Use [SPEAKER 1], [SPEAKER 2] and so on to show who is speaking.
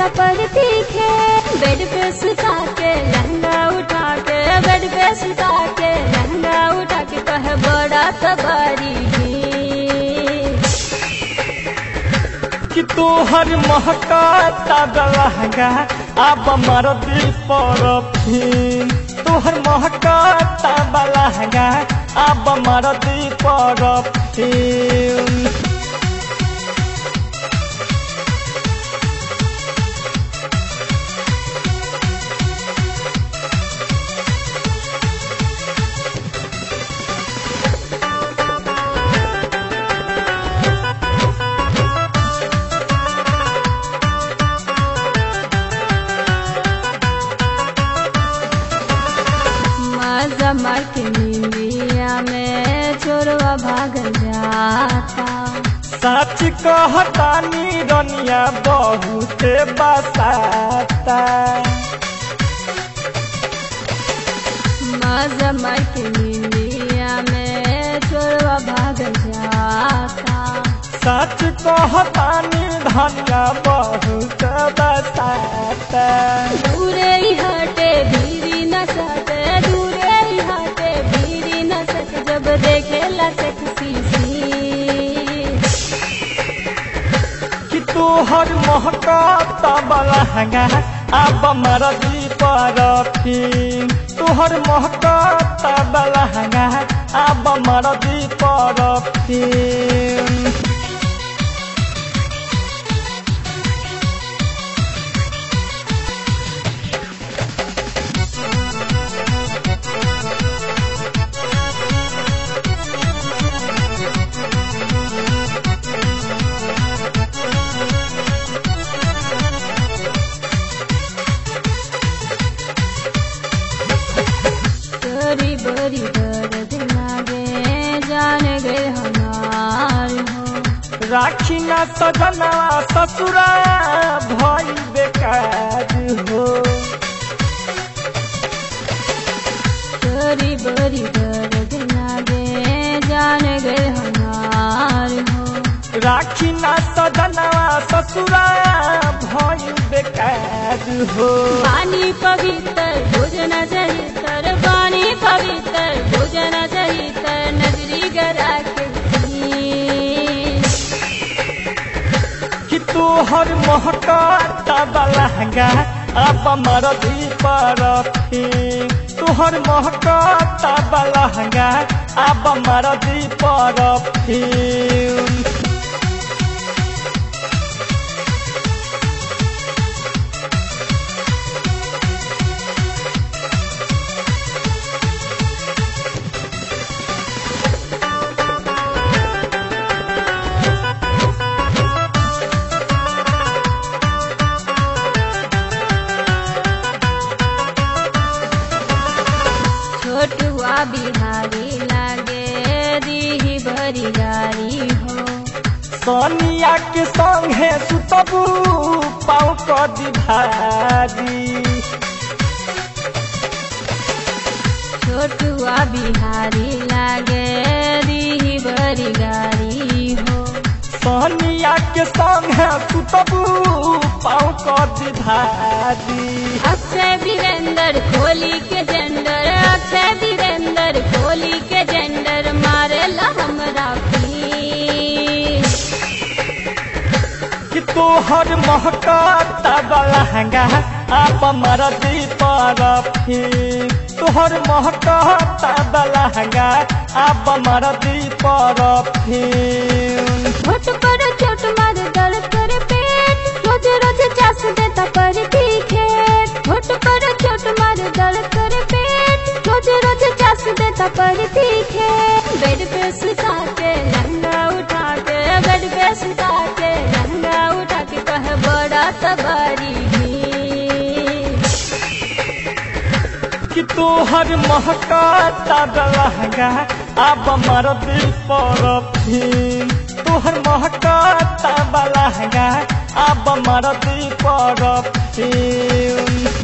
[SPEAKER 1] देता पर तीखे बेड पे सुता के लहंगा उठा के बेड पे सुता के लहंगा उठा के कहे बड़ा सवारी
[SPEAKER 2] कि तोहर महकाता लहंगा अब मर दिल पर फिन तोहर महकाता लहंगा अब मर दिल पर फिन
[SPEAKER 1] मजा मार के नींदिया में चोरवा भागल जाता
[SPEAKER 2] सच कहतानी रनिया बहुत बसाता
[SPEAKER 1] मजा मार के नींदिया में चोरवा भागल जाता
[SPEAKER 2] सच कहतानी धनिया बहुत बसाता
[SPEAKER 1] दूरे ही हटे भीरी न सटे दूरे ही हटे भीरी न सटे जब देखेला सेक्सी सी
[SPEAKER 2] कि तोहर महकाता लहंगा अब मरदी पर फिन तोहर महकाता लहंगा अब मरदी पर फिन
[SPEAKER 1] तोरी बड़ी दर्द लागे जान गए हमार हो
[SPEAKER 2] राखी न सजना ससुरा भई बेकार हो
[SPEAKER 1] तोरी बड़ी दर्द लागे जान गए हमार हो
[SPEAKER 2] राखी न सजना ससुरा भई बेकार हो
[SPEAKER 1] पानी पवित्र भोजन चरित्र पानी पवित्र भोजन चरित्र नजरी गरा के दी।
[SPEAKER 2] कि तोहर महकाता लहंगा अब मरदी पर फिन तोहर महकाता लहंगा अब मरदी पर फिन
[SPEAKER 1] छोटुआ बिहारी लागे दी भरी गारी हो
[SPEAKER 2] सोनिया के संगे सुतबू पाँव कदी भारी
[SPEAKER 1] छोटुआ बिहारी लागे दी भरी गारी हो
[SPEAKER 2] सोनिया के संगे सुतबू पाँव कदी भारी
[SPEAKER 1] अक्षय वीरेंद्र खोली के जेंडर अक्षय वीरेंद्र खोली के जेंडर मारेला हमरा पीस
[SPEAKER 2] कि तोहर महकाता लहंगा आप मरदी पर फिर तोहर महकाता लहंगा आप मरदी पर फिर
[SPEAKER 1] छोट पर छोट मार दर्द कर पेट रोज रोज चास देता पर तीखे छोट पर छोट मार दर्द कर पेट रोज रोज चास देता पर तीखे बेड पे सुता के लहंगा उठा के बेड पे सुता के लहंगा उठा के कहे बड़ा सवारी
[SPEAKER 2] कि तोहर महकाता लहंगा अब मरदी पर फिर तोहर महकाता लहंगा अब मरदी पर फिर